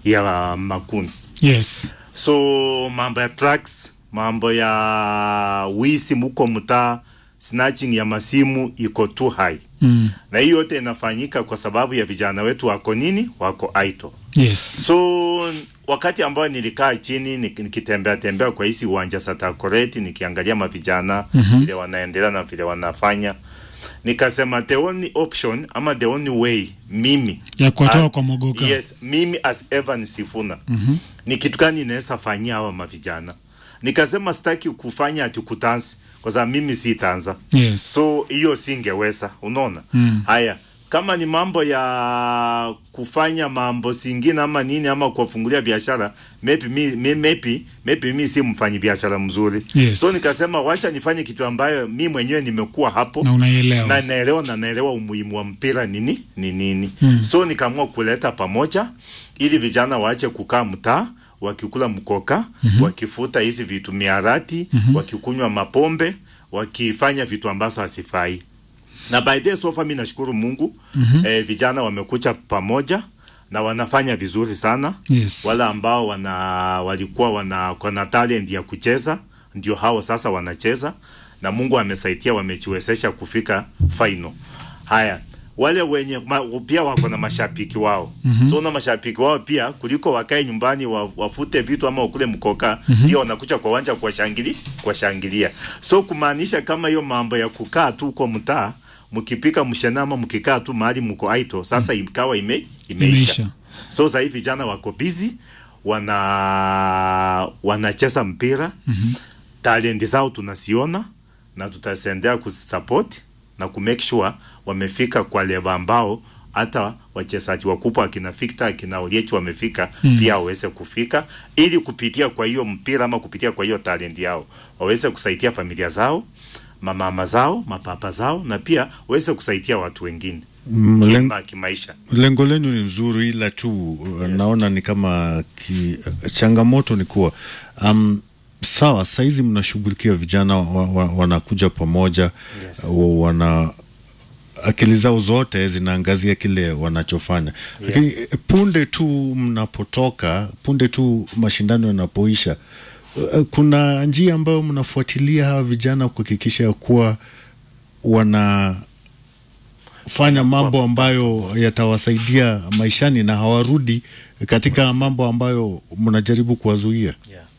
ya makuns yes so mambo ya trucks mambo ya wisi muko mtaa snatching ya masimu iko too high mm. na hii yote inafanyika kwa sababu ya vijana wetu wako nini wako idle yes so wakati ambao nilikaa chini nik- nikitembea tembea kwa hisi uwanja satakoreti nikiangalia mavijana Mhm. vile wanaendelea na vile wanafanya nikasema the only option ama the only way mimi ya kuwatoa Ah, kwa mogoka yes mimi as Evan Sifuna Mhm. ni kitu gani inaweza fanyia hawa mavijana nikasema sitaki kufanya ati kutansi kwa sababu mimi si tanza yes so hiyo singeweza unaona Mm. haya kama ni mambo ya kufanya mambo singine ama nini ama kuwafungulia biashara maybe mi, mi, maybe, maybe mi si mfanyi biashara mzuri Yes. so nikasema wacha nifanye kitu ambayo mi mwenyewe nimekuwa hapo na unaielewa na naelewa na naelewa umuhimu wa mpira nini ni nini Mm. so nikaamua kuleta pamoja ili vijana waache kukaa mtaa wakikula mkoka Mhm. wakifuta hizi vitu miarati Mhm. wakikunywa mapombe wakifanya vitu ambazo hasifai na by the way, so far mi nashukuru mungu Mhm. eh, vijana wamekucha pamoja na wanafanya vizuri sana yes wale ambao wana walikuwa wana kona talent ya kucheza ndio hao sasa wanacheza na Mungu amesaidia wamejiwezesha kufika final. Haya, wale wenye ma, pia wako na mashabiki wao Mhm. so na mashabiki wao pia kuliko wakae nyumbani wa, wafute vitu ama wakule mkoka Mhm. pia wanakuja kwa uwanja kuwashangili kuwashangilia so kumaanisha kama hiyo mambo ya kukaa tu kwa mtaa mkipika mshana ama mkikaa tu mahali mko aito sasa ikawa ime, imeisha imeisha so sasa hivi vijana wako busy wana wanacheza mpira Mhm. talenti zao tunasiona na tutaendelea kuzisupport na kumake sure wamefika kwa leva ambao hata wachezaji wakubwa akina Victor akina Oliech wamefika Mm. pia waweze kufika ili kupitia kwa hiyo mpira ama kupitia kwa hiyo talenti yao waweze kusaidia familia zao mamama zao mapapa zao na pia waweze kusaidia watu wengine Mm, len- kima kimaisha lengo lenu ni nzuri ila tu uh, naona ni kama ki, changamoto ni kuwa um, sawa saizi mnashughulikia vijana wa, wa, wanakuja pamoja Yes. wa, wana akili zao zote zinaangazia kile wanachofanya lakini Yes. eh, punde tu mnapotoka punde tu mashindano yanapoisha uh, kuna njia ambayo mnafuatilia hawa vijana kuhakikisha ya kuwa wana fanya mambo ambayo yatawasaidia maishani na hawarudi katika mambo ambayo mnajaribu kuwazuia.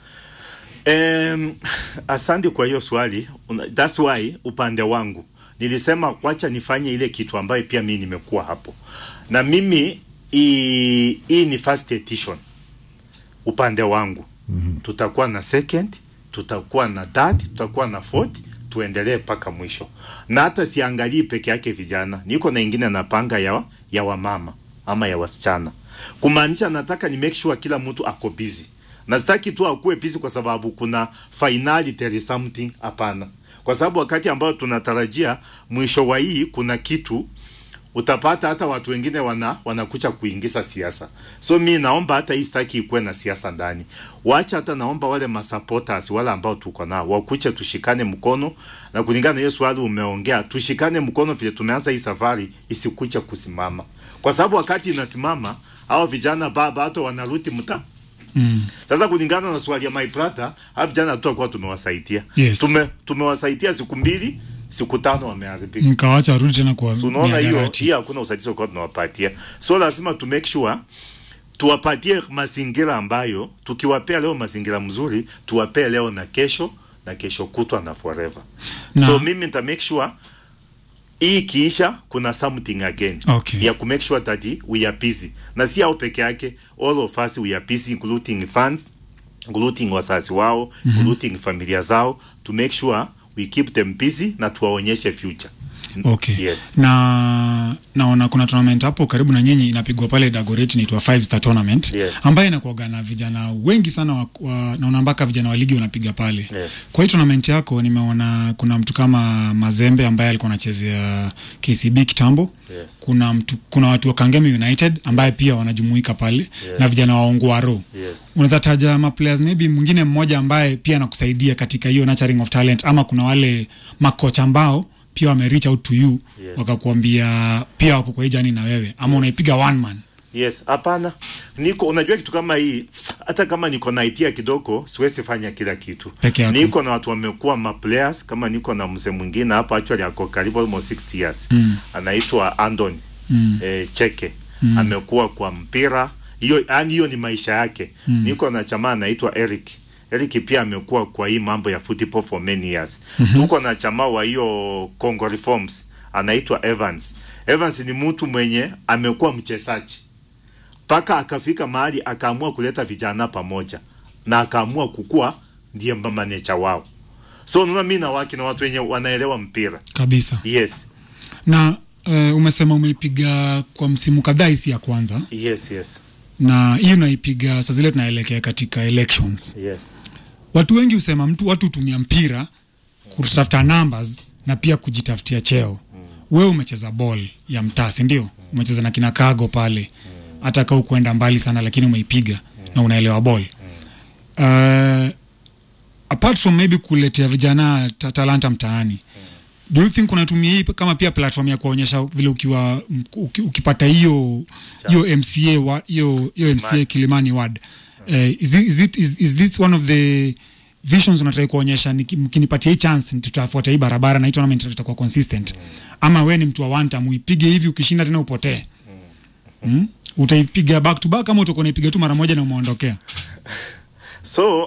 Um, asante kwa hiyo swali. Una- That's why upande wangu nilisema wacha nifanye ile kitu ambayo pia mimi nimekuwa hapo, na mimi hii hii ni first edition upande wangu mm-hmm. tutakuwa na second, tutakuwa na third, tutakuwa na fourth, tuendelee mpaka mwisho, na hata siangalii peke yake vijana, niko na ingine napanga ya, ya wamama ama ya wasichana, kumaanisha nataka ni make sure kila mtu ako busy na sitaki tu akuwe busy kwa sababu kuna finali there is something. Hapana, kwa sababu wakati ambao tunatarajia mwisho wa hii kuna kitu utapata hata watu wengine wana wanakucha kuingiza siasa. So mi naomba hata hii sitaki ikuwe na siasa ndani. Wacha hata naomba wale masupporters wale ambao tuko nao wakuche, tushikane mkono, na kulingana na hiyo swali umeongea, tushikane mkono vile tumeanza hii safari, isikuche kusimama, kwa sababu wakati inasimama hao vijana baba hata wanarudi mtaa mm. sasa kulingana na swali ya my brother, hapo jana tutakuwa tumewasaidia. Yes. Tume tumewasaidia siku mbili, siku tano wameharibika. mkawacha warudi tena kwa So unaona hiyo mihadarati. hiyo hakuna usaidizi kwa tunawapatia. So lazima tu make sure tuwapatie mazingira ambayo tukiwapea leo mazingira mzuri, tuwapee leo na kesho na kesho kutwa na forever. Na- So mimi nita make sure hii ikiisha kuna something again Okay. ya ku make sure that we are busy na si hao peke yake all of us we are busy including fans including wazazi wao Mhm. including familia zao to make sure we keep them busy na tuwaonyeshe future Okay. yes na naona kuna tournament hapo karibu na nyinyi inapigwa pale Dagoretti inaitwa five star tournament Yes. ambayo inakuwaga na vijana wengi sana wa, wa, naona mpaka vijana wa ligi wanapiga pale yes kwa hii tournament yako nimeona kuna mtu kama Mazembe ambaye alikuwa anachezea KCB kitambo yes kuna mtu kuna watu wa Kangemi United ambaye pia wanajumuika pale na vijana wa Ongwaro yes unaweza taja ma players maybe mwingine mmoja ambaye pia anakusaidia katika hiyo nurturing of talent ama kuna wale makocha ambao pia wame reach out to you Yes. wakakuambia pia wako kwa hii jani na wewe ama unaipiga one man yes hapana niko unajua kitu kama hii hata kama niko na idea kidogo siwezi fanya kila kitu Peke yako. niko na watu wamekuwa ma players kama niko na mzee mwingine hapa actually ako karibu almost 60 years mm. anaitwa Andoni mm. eh, Cheke mm. amekuwa kwa mpira hiyo yani hiyo ni maisha yake mm. niko na chama anaitwa Eric Eric pia amekuwa kwa hii mambo ya football for many years mm-hmm. tuko na chama wa hiyo Congo Reforms anaitwa Evans Evans ni mtu mwenye amekuwa mchezaji mpaka akafika mahali akaamua kuleta vijana pamoja na akaamua kukua ndiye manecha wao so unaona mi na waki na watu wenye wanaelewa mpira kabisa yes na uh, umesema umeipiga kwa msimu kadhaa hisi ya kwanza yes yes na hii unaipiga saa zile tunaelekea katika elections yes watu wengi husema mtu watu hutumia mpira kutafuta numbers na pia kujitafutia cheo wewe umecheza ball ya mtaa si ndio umecheza na kina kago pale hata kaa ukuenda mbali sana lakini umeipiga na unaelewa ball uh, apart from maybe kuletea vijana ta talanta mtaani do you think unatumia hii kama pia platform ya kuonyesha vile ukiwa uki, ukipata hiyo hiyo mca wa- hiyo hiyo mca Kilimani. kilimani ward uh, is, it, is, it, is, is this one of the visions unataka kuonyesha niki- mkinipatia hii chance tutafuata hii barabara na hii tournament itakuwa consistent ama we ni mtu wa one time uipige hivi ukishinda tena upotee mm? utaipiga back to back ama utakuwa unaipiga tu mara moja na umeondokea so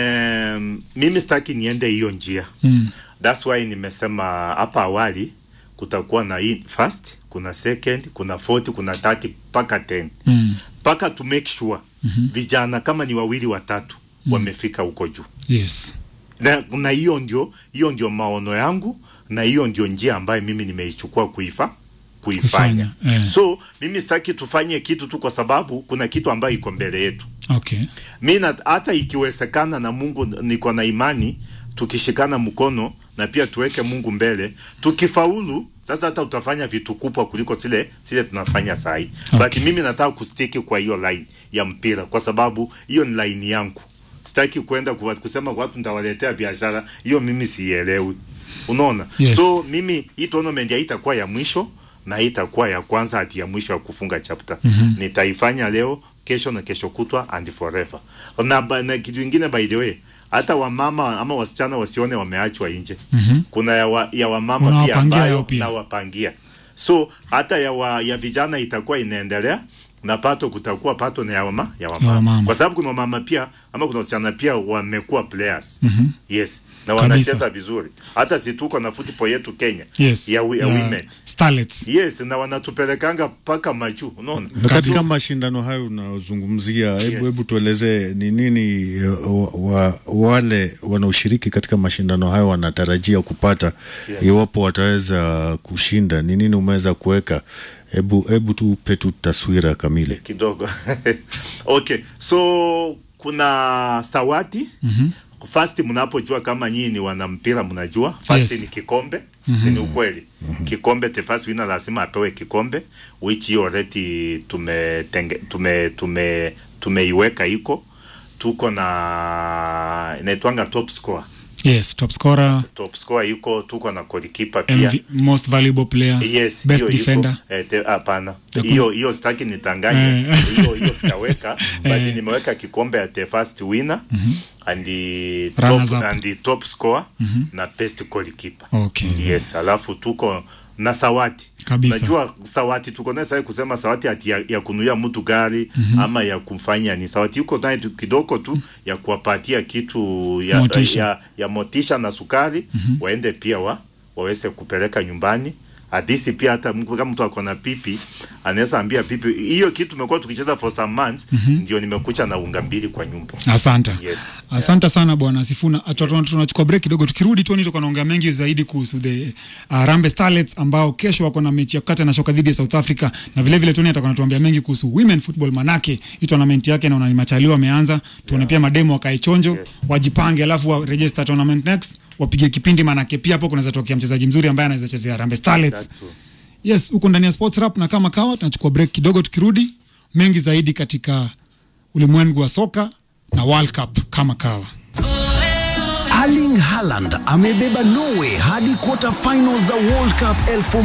um, mimi sitaki niende hiyo njia mm. thats why nimesema hapa awali kutakuwa na hii first kuna second kuna 40 kuna 30 mpaka 10 mpaka to make sure mm-hmm. vijana kama ni wawili watatu mm. wamefika huko juu yes na na hiyo ndio hiyo ndio maono yangu na hiyo ndio njia ambayo mimi nimeichukua kuifa kuifanya Kufanya, eh. so mimi sitaki tufanye kitu tu kwa sababu kuna kitu ambayo iko mbele yetu okay mi na- hata ikiwezekana na mungu niko na imani tukishikana mkono na pia tuweke mungu mbele tukifaulu sasa hata utafanya vitu kubwa kuliko zile zile tunafanya sahii Okay. but mimi nataka kustiki kwa hiyo line ya mpira kwa sababu hiyo ni line yangu sitaki kwenda kuwa- kusema kwa watu nitawaletea biashara hiyo mimi siielewi unaona Yes. so mimi hii tournament haitakuwa ya mwisho na hii itakuwa ya kwanza hati ya mwisho ya kufunga chapter mm-hmm. nitaifanya leo kesho na kesho kutwa and forever na, ba- na kitu ingine by the way hata wamama ama wasichana wasione wameachwa nje mm-hmm. kuna ya, wa, ya wamama pia Unawapangia yao ambayo pia. nawapangia so hata ya, wa, ya vijana itakuwa inaendelea na pato kutakuwa pato na ya wama, ya wamama. Ya wamama. kwa sababu kuna wamama pia ama kuna wasichana pia wamekuwa players mm-hmm. yes na Kabisa. wanacheza vizuri hata si tuko na football yetu Kenya yes ya, wi- ya Yeah. women starlets yes na wanatupelekanga mpaka majuu unaona Na katika mashindano hayo unayozungumzia, hebu Yes. hebu tueleze ni nini eh, wa, wa, wale wanaoshiriki katika mashindano hayo wanatarajia kupata Yes. iwapo wataweza kushinda. Ni nini umeweza kuweka? Hebu hebu tupe tu taswira kamili. kidogo okay so kuna sawati mm-hmm. first mnapojua kama nyinyi ni wana mpira mnajua first Yes. ni kikombe mm-hmm. si ni ukweli mm-hmm. kikombe the first winner lazima apewe kikombe which hiyo already tumetenge tume tume tumeiweka iko tuko na inaitwanga top score yes top scorer top score iko tuko na goalkeeper pia MV, most valuable player yes best hiyo iko. defender Eh, te- hapana Hakuna. hiyo hiyo sitaki nitanganye Eh. hiyo hiyo sitaweka but Eh. nimeweka kikombe ya the first winner and the Runners top, up. and the top score na best goalkeeper okay yes alafu tuko na sawati Kabisa. najua sawati tuko naye sasa kusema sawati ati ya, ya kunuia mtu gari ama ya kumfanya ni sawati yuko naye tu kidogo tu ya kuwapatia kitu ya Motisha. ya, ya motisha na sukari waende pia wa waweze kupeleka nyumbani hadisi pia hata mtu- kama mtu ako na pipi anaweza ambia pipi hiyo kitu tumekuwa tukicheza for some months ndio nimekucha na unga mbili kwa nyumba asante Yes. asante sana bwana sifuna Atu- tuna- tunachukua break kidogo tukirudi toni tuko naongea mengi zaidi kuhusu the uh, rambe starlets ambao kesho wako na mechi ya kukata na shoka dhidi ya south africa na vile vile toni atakuwa anatuambia mengi kuhusu women football manake hii tournament yake naona ni machaliwa wameanza tuone pia mademo wakae chonjo Yes. wajipange alafu wa register tournament next wapige kipindi manake pia hapo kunaweza tokea mchezaji mzuri ambaye anaweza chezea rambe starlets That's true. yes huko ndani ya sports rap na kama kawa tunachukua break kidogo tukirudi mengi zaidi katika ulimwengu wa soka na world cup kama kawa Erling Haaland amebeba Norway hadi quarter final za World Cup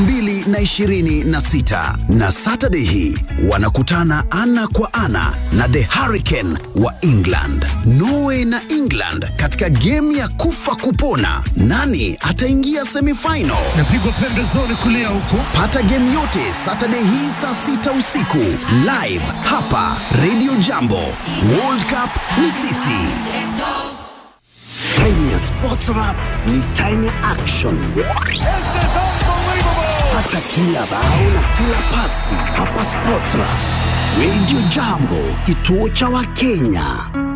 2026 na Saturday hii wanakutana ana kwa ana na The Hurricane wa England. Norway na England katika game ya kufa kupona, nani ataingia semifinal? napigwa pembezoni kulia huko Pata game yote Saturday hii saa sita usiku live hapa Radio Jambo. World Cup ni sisi. Time ya Sports Rap ni time ya action. Pata kila bao na kila pasi hapa Sports Rap. Radio Jambo, kituo cha Wakenya.